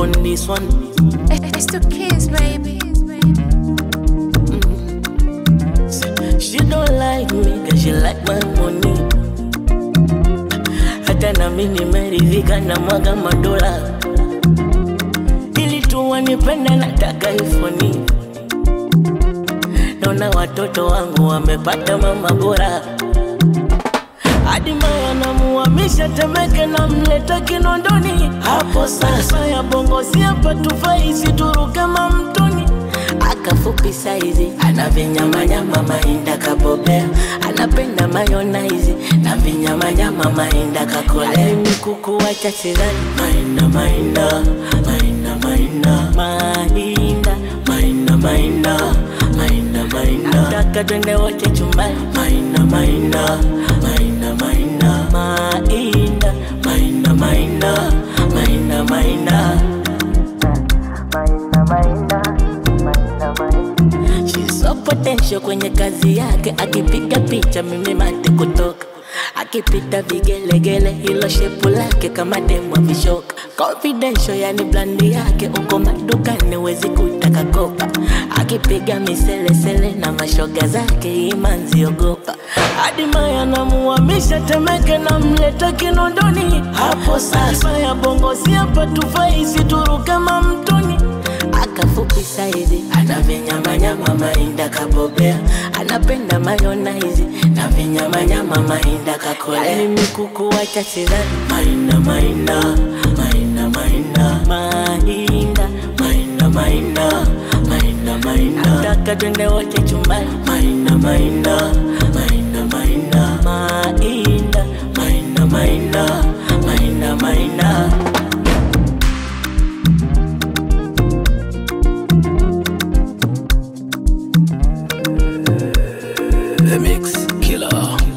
on this one. It's the kids, baby. She don't like me cause she like my money. Hata na mimi nimeridhika na mwaga madola, ili tu wanipende, nataka ifoni. Naona watoto wangu wamepata mama bora, hadi maya namuhamisha Temeke na mleta Kinondoni. Hapo sasa ya bongo si hapa tufai, situruke mamtoni akafupi saizi ana vinyamanyama mainda kabobea anapenda mayonaizi na vinyamanyama mainda kakolea mikuku wacha sidhani mainda mainda mainda mainda mainda mainda mainda mainda mainda nataka twende wote chumbani mainda mainda mainda mainda mainda mainda mainda mainda mainda She's so potential kwenye kazi yake, akipiga picha mimi mate kutoka, akipita vigelegele, hilo shepu lake kama demu vishoka, confidential yani blandi yake, uko madukani wezi kutaka kopa, akipiga miselesele na mashoga zake, imanzi ogopa, hadi maya namuhamisha Temeke na mleta Kinondoni, hapo sasa ya bongo si hapa tufai, situruke mamtoni akafupi saizi ana vinyamanyama mainda kabobea anapenda mayonaizi na vinyamanyama mainda kakolea ni mikuku wacha sidhani mainda mainda mainda mainda mainda mainda mainda mainda mainda nataka twende wote chumbani mainda mainda mainda mainda mainda mainda mainda mainda mainda The Mix Killer.